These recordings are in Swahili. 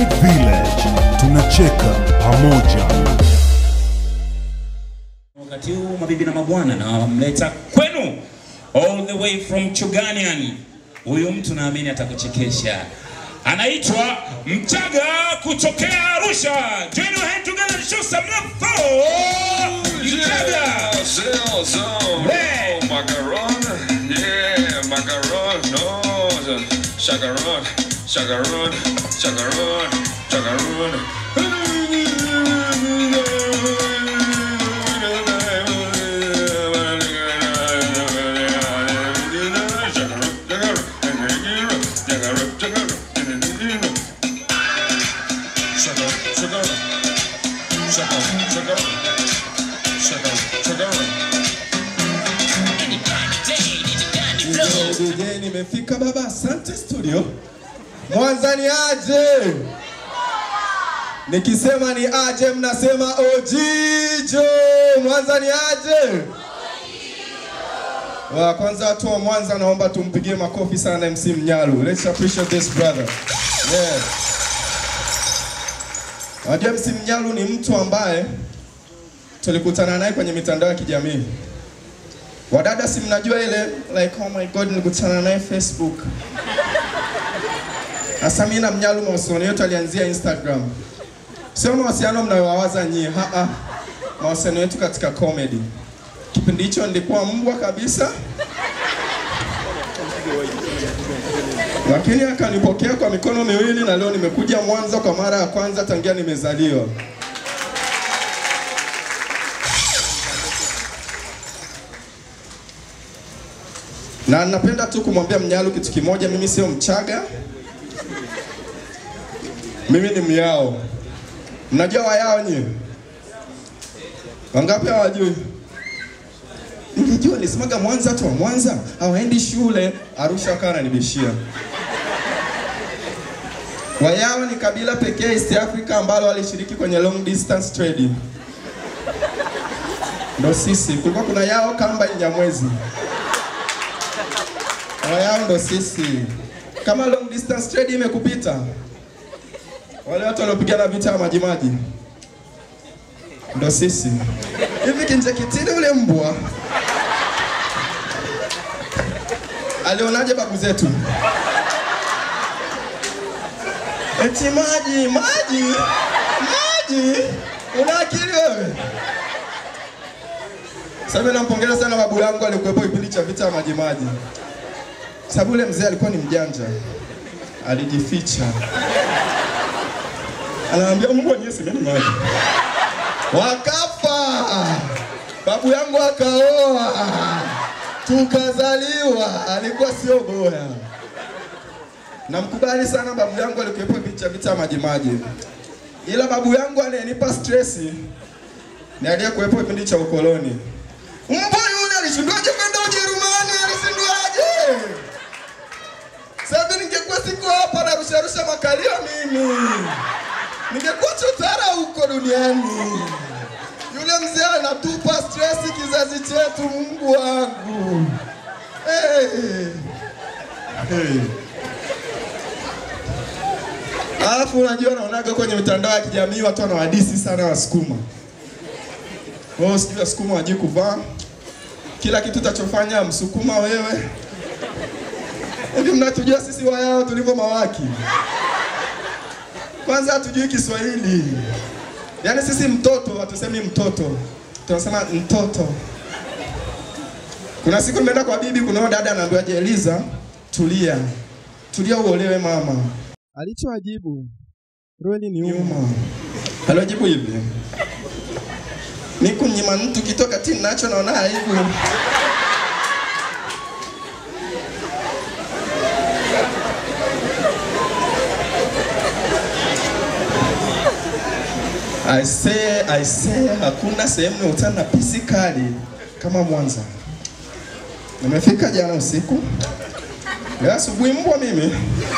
Vibe Village, tunacheka pamoja. Wakati huu mabibi na mabwana, nawamleta kwenu all the way from Chuganian. Huyu mtu naamini atakuchekesha, anaitwa Mchaga kutokea Arusha. Join your hand together and show some love for Mchaga. Zero, zero, Hey. no, macaron, yeah, macaron, no, chacaron, chacaron, chacaron, chacaron. DJ nimefika baba, asante studio. Mwanza ni aje? Nikisema ni aje mnasema ojijo. Mwanza ni aje? Wa kwanza watu wa Mwanza naomba tumpigie makofi sana MC Mnyalu. Let's appreciate this brother. Yeah. Wajua MC Mnyalu ni mtu ambaye tulikutana naye kwenye mitandao ya kijamii. Wadada si mnajua ile like oh my god nilikutana naye Facebook. Sasa mimi na Mnyalu mahusiano yetu alianzia Instagram. Sio mawasiliano mnayowawaza nyie, ha -ha. Mawasiliano yetu katika comedy. Kipindi hicho nilikuwa mbwa kabisa. Lakini akanipokea kwa mikono miwili na leo nimekuja Mwanza kwa mara ya kwanza tangia nimezaliwa. Na napenda tu kumwambia Mnyalu kitu kimoja, mimi sio Mchaga, mimi ni Myao. Mnajua Wayao nyie? Wangapi hawajui? Ningejua nisemaga Mwanza tu wa Mwanza hawaendi shule, Arusha wakawa wananibishia. Wayao ni kabila pekee East Africa ambalo walishiriki kwenye long distance trading. Ndo sisi, kulikuwa kuna Yao Kamba Nyamwezi. Wayao ndo sisi. Kama long distance trade imekupita, wale watu waliopigana vita ya majimaji ndo sisi. Hivi Kinjekitile ule mbwa alionaje babu zetu? Eti maji maji maji, una akili wewe? Sasa mimi nampongeza sana babu yangu alikuwepo kipindi cha vita ya majimaji sababu yule mzee alikuwa ni mjanja, alijificha, anaambia mbwa nyie semeni maji, wakafa. Babu yangu akaoa, tukazaliwa, alikuwa sio bora. Namkubali sana babu yangu, alikuwepo kipindi cha vita ya majimaji, ila babu yangu anayenipa stresi ni aliyekuwepo kipindi cha ukoloni. Mbwa yule alishindwaje kwenda Ujerumani? Alishindwaje? Sasa ningekuwa siko hapa na rusha rusha makalio mimi. Ningekuwa chotara huko duniani. Yule mzee anatupa stress kizazi chetu, Mungu wangu. Hey. Hey. Alafu unajua naonaga kwenye mitandao ya kijamii watu wanawadisi sana Wasukuma. Wao sijui Wasukuma wajui kuvaa. Kila kitu utachofanya Msukuma wewe Hivi mnatujua sisi Wayao tulivyo mawaki? Kwanza hatujui Kiswahili. Yaani sisi mtoto hatusemi mtoto, tunasema mtoto. Kuna siku nimeenda kwa bibi, kuna dada anaambiwa je, Eliza, tulia, tulia uolewe mama. Alichoajibu roli ni uma. Alijibu hivi, niku nyima mtu kitoka tini nacho naona aibu. I say, I say, hakuna sehemu nimekutana na pisi kali kama Mwanza. Nimefika jana usiku, leo asubuhi mbwa mimi,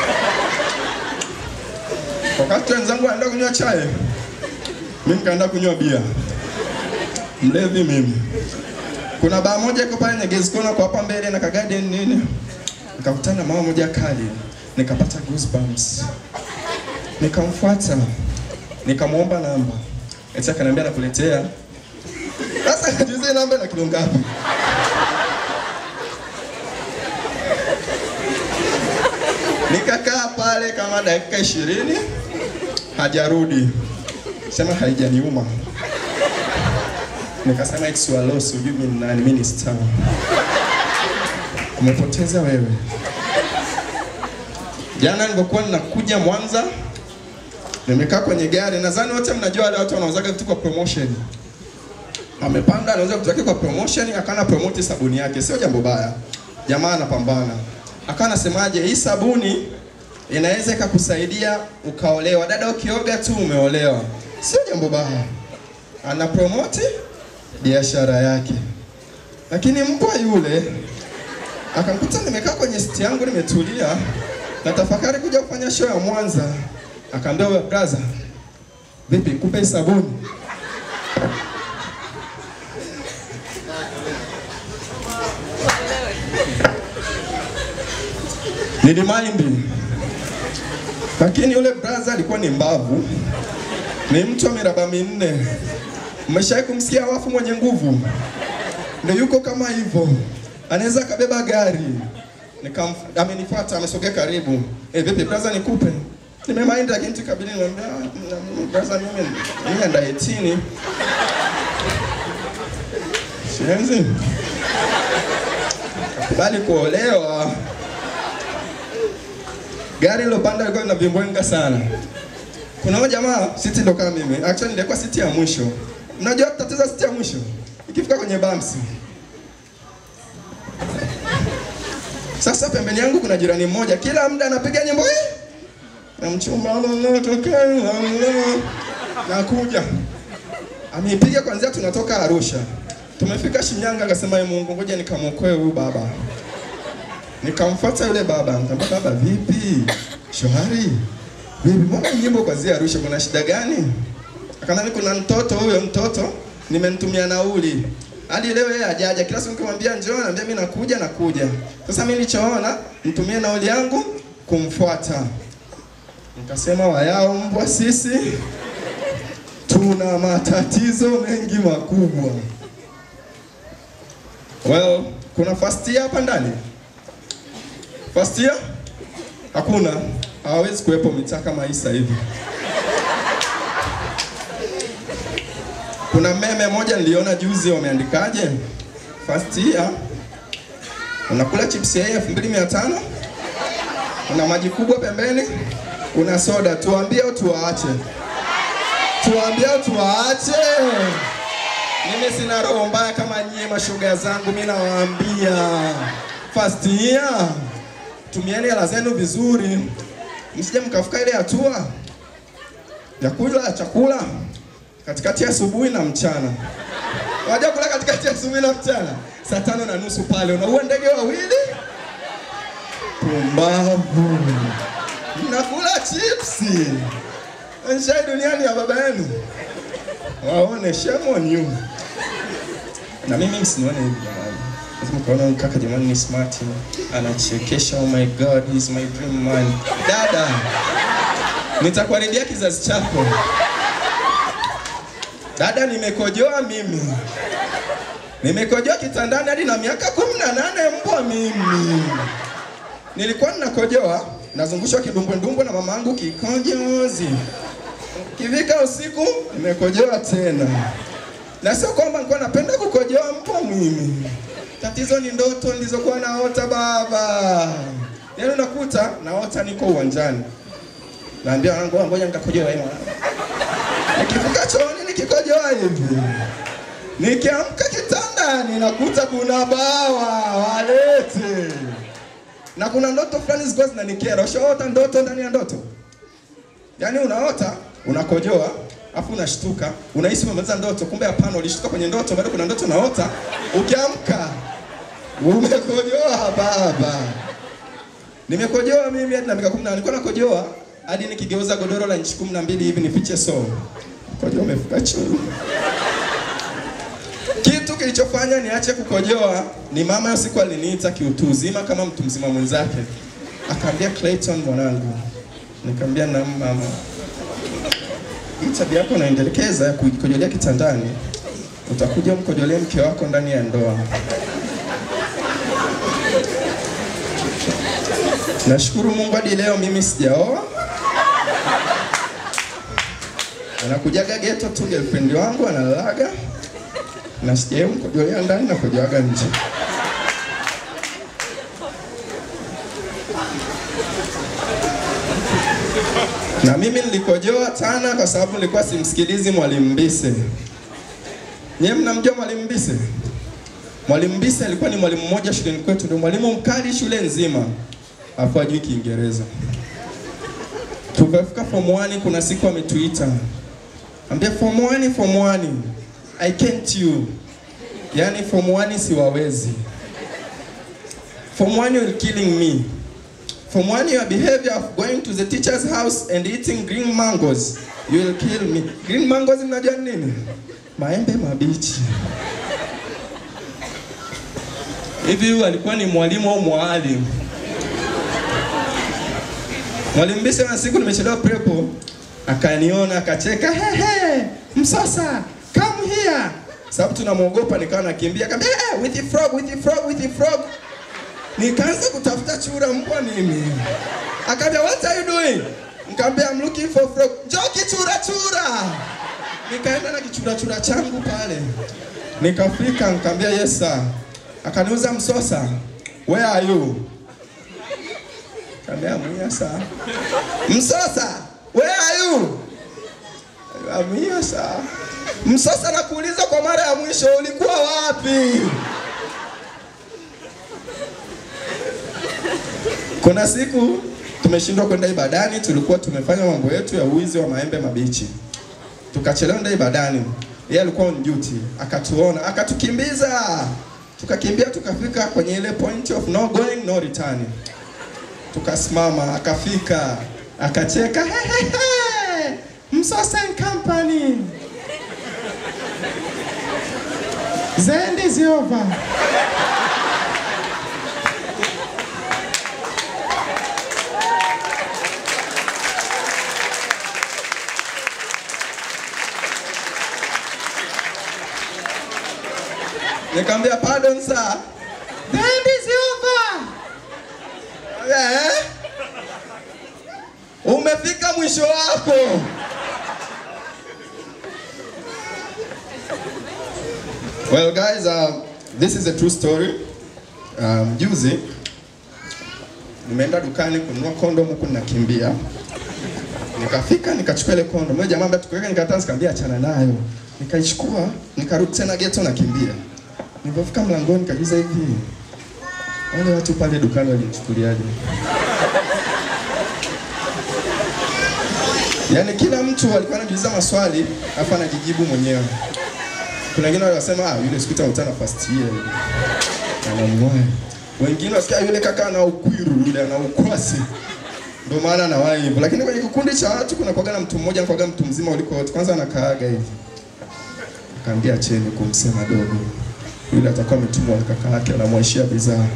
wakati wenzangu wanaenda kunywa chai, mimi nikaenda kunywa bia. Mlevi mimi. Kuna baa moja iko pale Nyegezi Kona kwa hapa mbele na kagarden nini, nikakutana na mama moja kali, nikapata goosebumps. Nikamfuata, nikamwomba namba, eti akaniambia nakuletea. Sasa najiuliza hii namba ina kilo ngapi? Nikakaa pale kama dakika ishirini hajarudi, sema haijaniuma. Nikasema it's your loss, hujui mimi ni nani, mimi ni star. Umepoteza wewe. Jana nilipokuwa ninakuja Mwanza, nimekaa kwenye gari, nadhani wote mnajua wale watu wanauzaga vitu kwa promotion. Amepanda anauza vitu vyake kwa promotion, akana promote sabuni yake, sio jambo baya. Jamaa anapambana, akawa anasemaje, hii sabuni inaweza ikakusaidia ukaolewa. Dada, ukioga tu umeolewa, sio jambo baya. Ana promote biashara yake, lakini mbwa yule akanikuta nimekaa kwenye siti yangu nimetulia na tafakari kuja kufanya show ya Mwanza. Akaambia wewe brother, vipi nikupe hii sabuni? Nilimind, lakini yule brother alikuwa ni mbavu, ni mtu wa miraba minne. Mmeshawahi kumsikia wafu mwenye nguvu? Ndio yuko kama hivyo, anaweza akabeba gari. Nikam, amenifuata amesogea karibu. Eh, vipi brother, nikupe? Nimemind lakini tukabili niambia brother, mimi mimi anda 18. Sienzi. Bali kuolewa. Gari lilopanda lilikuwa lina vimbwenga sana. Kuna huyo jamaa siti ndo kama mimi. Actually nilikuwa siti ya mwisho. Mnajua tatizo siti ya mwisho? Ikifika kwenye bumps. Sasa pembeni yangu kuna jirani mmoja, kila muda anapiga nyimbo hii. Na mchumba tokea nakuja. Ameipiga kwanzia tunatoka Arusha. Tumefika Shinyanga akasema, "Ee Mungu, ngoja nikamwokoe huyu baba." Nikamfuata yule baba, nikamwambia baba, vipi? Shwari. Vipi? Mbona nyimbo kwanzia Arusha kuna shida gani? Akaniambia kuna mtoto huyo mtoto nimemtumia nauli. Hadi leo yeye hajaja. Kila siku nikimwambia njoo, ananiambia mimi nakuja nakuja. Sasa mimi nilichoona nitumie nauli yangu kumfuata. Nikasema wayao mbwa sisi tuna matatizo mengi makubwa. Well, kuna first year hapa ndani? First year? Hakuna. Hawezi kuwepo mitaa kama hii sasa hivi. Kuna meme moja niliona juzi wameandikaje? First year unakula chips ya elfu mbili mia tano una maji kubwa pembeni, una soda. Tuambie au tuwaache? Tuambie au tuwaache? Mimi sina roho mbaya kama nyie mashoga zangu, mimi nawaambia first year, tumieni hela zenu vizuri, msije mkafika ile hatua ya kula chakula katikati ya asubuhi na mchana. Waja kula katikati ya asubuhi na mchana, saa tano na nusu pale unaua ndege wawili. Pumbavu, mnakula chipsi. Nshai duniani ya baba yenu, waone shame on you. Na mimi msinione hivi jamani, lazima kaona huyu kaka jamani ni smart, anachekesha. Oh my god, he's my dream man. Dada, nitakuharibia kizazi chako. Dada, nimekojoa mimi, nimekojoa kitandani hadi na miaka kumi na nane mbwa mimi. Nilikuwa ninakojoa nazungushwa kidumbwendumbwe na mama yangu kikojozi, kivika usiku nimekojoa tena, na sio kwamba nilikuwa napenda kukojoa mbwa mimi. Tatizo ni ndoto nilizokuwa naota baba. Yaani unakuta naota niko uwanjani, naambia wanangu, ngoja nikakojoa hii mwanangu Nikivuka chooni nikikojoa hivi, nikiamka kitandani nakuta kuna bawa walete, na kuna ndoto fulani zilikuwa zinanikera. Ushaota ndoto ndani ya ndoto? Yaani unaota unakojoa, afu unashtuka, unahisi umemaliza ndoto, kumbe hapana, ulishtuka kwenye ndoto, bado kuna ndoto unaota, ukiamka umekojoa baba. Nimekojoa mimi hadi na miaka 10 nilikuwa nakojoa hadi nikigeuza godoro la inchi kumi na mbili hivi nifiche soo. Kojoa umefika chini. Kitu kilichofanya niache kukojoa ni mama hiyo siku aliniita kiutu uzima kama mtu mzima mwenzake, akaambia Clayton, mwanangu, Nikamwambia na mama, hii tabia yako unaendelekeza ya kujikojolea kitandani, utakuja mkojolee mke wako ndani ya ndoa. Nashukuru Mungu hadi leo mimi sijaoa. Anakujaga geto tu girlfriend wangu analalaga na sijawahi mkojolea ndani na kujoaga nje. Na mimi nilikojoa sana kwa sababu nilikuwa simsikilizi Mwalimu Mbise. Nyewe mnamjua Mwalimu Mbise? Mwalimu Mbise alikuwa ni mwalimu mmoja shuleni kwetu, ndio mwalimu mkali shule nzima, afu ajui Kiingereza. Tukafika form 1 kuna siku ametuita. Ambia form 1 form 1 I can't you. Yaani form 1 siwawezi. Form 1 you're killing me. From one your behavior of going to the teacher's house and eating green mangoes, you will kill me. Green mangoes mnajua ni nini? Maembe mabichi. Hivi huyu alikuwa ni mwalimu au mwalimu? Mwalimu Mbise na siku nimechelewa prepo, akaniona akacheka, hehe, Msasa, come here. Sababu tunamwogopa nikawa nakimbia, akamwambia, hey, with the frog, with the frog, with the frog. Nikaanza kutafuta chura mbwa mimi. Akaambia what are you doing? Nikamwambia I'm looking for frog. Njoo kichura chura. Nikaenda na kichura chura changu pale. Nikafika nikamwambia yes sir. Akaniuza msosa. Where are you? Nikamwambia I'm here sir. Msosa, where are you? I'm here sir. Msosa nakuuliza kwa mara ya mwisho ulikuwa wapi? Kuna siku tumeshindwa kwenda ibadani, tulikuwa tumefanya mambo yetu ya uwizi wa maembe mabichi, tukachelewa kwenda ibadani. Yeye alikuwa on duty, akatuona, akatukimbiza, tukakimbia, tukafika kwenye ile point of no going no return. Tukasimama, akafika, akacheka, hehehe, Msosa and company, the end is over. Nikamwambia pardon sir. The end is over. Eh? Umefika mwisho wako. Well guys, uh, this is a true story. Um, juzi nimeenda dukani kununua kondom huku ninakimbia. Nikafika nikachukua ile kondom. Mmoja jamaa ambaye tukuweka nikataa nikamwambia achana nayo. Nikaichukua, nikarudi tena ghetto nakimbia. Nilipofika mlangoni nikajiuliza hivi, wale watu pale dukani walinichukuliaje? Yaani kila mtu alikuwa anajiuliza maswali afu anajijibu mwenyewe. Kuna wengine wanasema ah, yule sikuta utana first year. Anamwahi. Wengine wasikia yule kaka ana ukwiru, yule ana ukwasi. Ndio maana anawahi hivyo. Lakini kwenye kikundi cha watu kuna kwaga na mtu mmoja anakuwaga mtu mzima kuliko wote. Kwanza anakaaga hivi. Akaambia cheni kumsema dogo yule atakuwa ametumwa na kaka yake anamwashia bidhaa.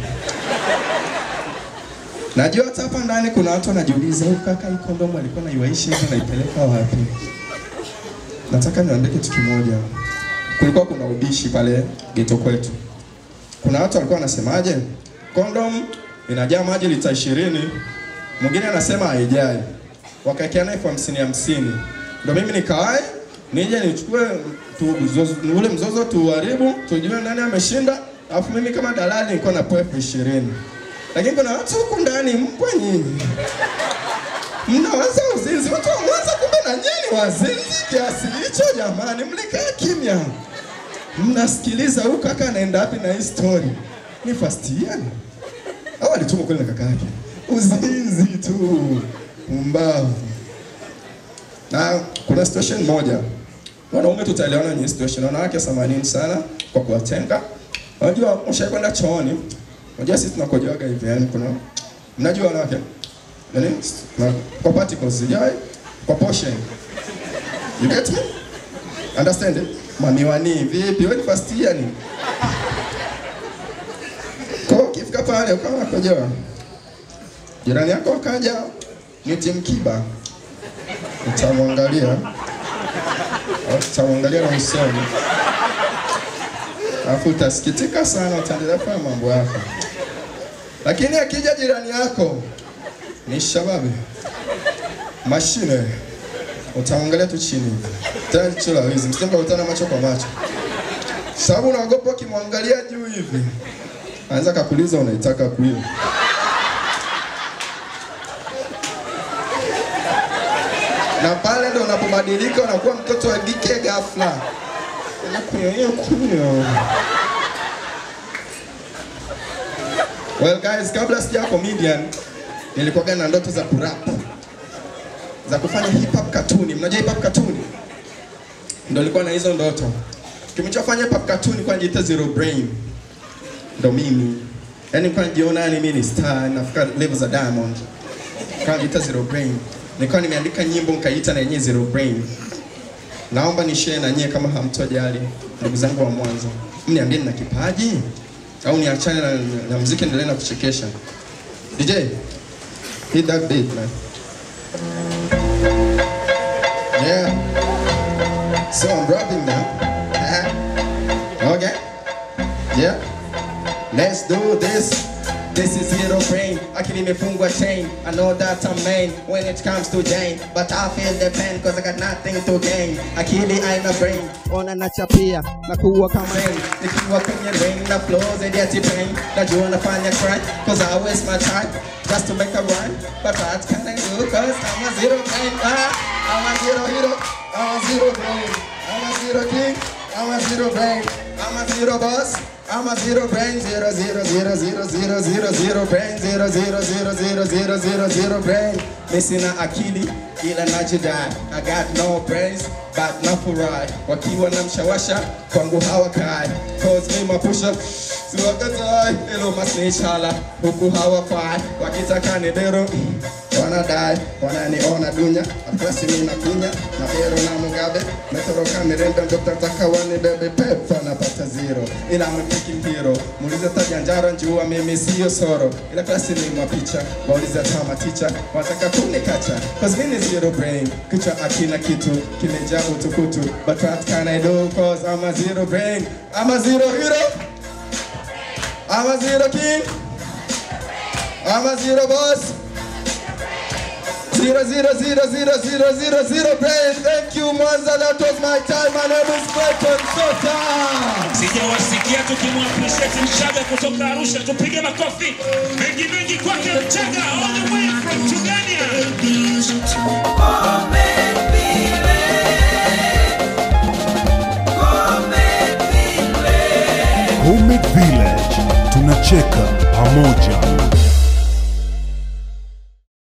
Najua hata hapa ndani kuna watu wanajiuliza huyu kaka hii kondomu alikuwa naiwaishi hivi naipeleka wapi? Nataka niwaambie kitu kimoja. Kulikuwa kuna ubishi pale geto kwetu. Kuna watu walikuwa wanasemaje? Kondom inajaa maji lita ishirini. Mwingine anasema haijai. Wakaekeana elfu hamsini hamsini. Ndio mimi nikawai nije nichukue tu, zozo, ule mzozo tuharibu, tujue nani ameshinda, alafu mimi kama dalali nilikuwa na elfu ishirini. Lakini kuna watu huku ndani mpwa nyinyi mnawaza uzinzi, watu wa Mwanza, kumbe na nyinyi wazinzi kiasi hicho jamani, mlikaa kimya mnasikiliza huyu kaka anaenda wapi na hii story. Ni first year au alitumwa kweli na kaka yake? Uzinzi tu, umbavu. Na kuna situation moja, wanaume tutaelewana kwenye situation, wanawake samanini sana kwa kuwatenga. Unajua, ushakwenda chooni, unajua sisi tunakojoaga hivi, yani kuna mnajua wanawake yani na kwa particles sijai kwa portion, you get me? Understand it? Mamiwani vipi? Wewe ni first year ni kwa hiyo ukifika pale ukawa unakojoa, jirani yako akaja Niti Mkiba utamwangalia au utamwangalia na usoni, alafu utasikitika sana, utaendelea kufanya mambo yako, lakini akija jirani yako ni shababi mashine, utamwangalia tu chini hivi, tena jicho la wizi, msije mkakutana macho kwa macho, sababu unaogopa ukimwangalia juu hivi anaweza kakuuliza unaitaka kuiva. na pale ndo unapobadilika unakuwa mtoto wa kike ghafla. Unakunywa kunywa. Well guys, kabla sija comedian nilikuwa na ndoto za kurap za kufanya hip hop cartoon. Mnajua hip hop cartoon? Ndio nilikuwa na hizo ndoto. Kilichofanya hip hop cartoon kwa najiita Zero Brain. Ndo mimi. Yaani kwa najiona yani mimi ni star, nafika level za Diamond. Kwa najiita Zero Brain nikawa nimeandika nyimbo nikaita na yenyewe Zero Brain. Naomba ni share na nyie kama hamtojali, ndugu zangu wa Mwanza, mniambie nina kipaji au niachane na, na muziki endelee na kuchekesha. DJ, hit that beat man. Yeah. So I'm rapping now. Uh-huh. Okay. Yeah. Let's do this. This is zero brain. Akili imefungwa chain. I know that I'm main when it comes to Jane. But I feel the pain cause I got nothing to gain. Akili aina brain. Ona nachapia na kuwa kama rain. Nikiwa kwenye rain na flows and yet pain. Najua nafanya cry cause I waste my time just to make a rhyme. But what can I do cause I'm a zero brain. Ah, I'm a zero hero. I'm a zero brain. I'm a zero king. I'm a zero brain. I'm a zero boss. I'm a zero brain, zero zero zero zero zero zero zero brain, zero zero zero zero zero zero zero brain. Missing a akili ila najidai. I got no brains but no furahi. Wakiwa na mshawasha kwangu hawakai. Cause me mapusha siwakatai. Ilo masnichala huku hawafai. Wakitaka ni dero wanadai wananiona dunya afrasi mina kunya na bero na mugabe metoroka mirembe dokta taka wanibebe pepa napata zero ila I'm a freaking hero muulize tajanjara njua mimi siyo soro ila klasi ni mwa picha waulize tama ticha wanataka kunikacha cause mimi ni zero brain kichwa akina kitu kimejaa utukutu but what can I do cause I'm a zero brain I'm a zero hero I'm a zero king I'm a zero boss Zero zero zero zero zero zero zero brain. Thank you Mwanza, that was my time. My name is Clayton Sota. Sijawasikia tukimwappreciate Mchaga kutoka Arusha, tupige makofi mengi mengi kwake Mchaga all the way from Chugania. Homemade Village tunacheka pamoja.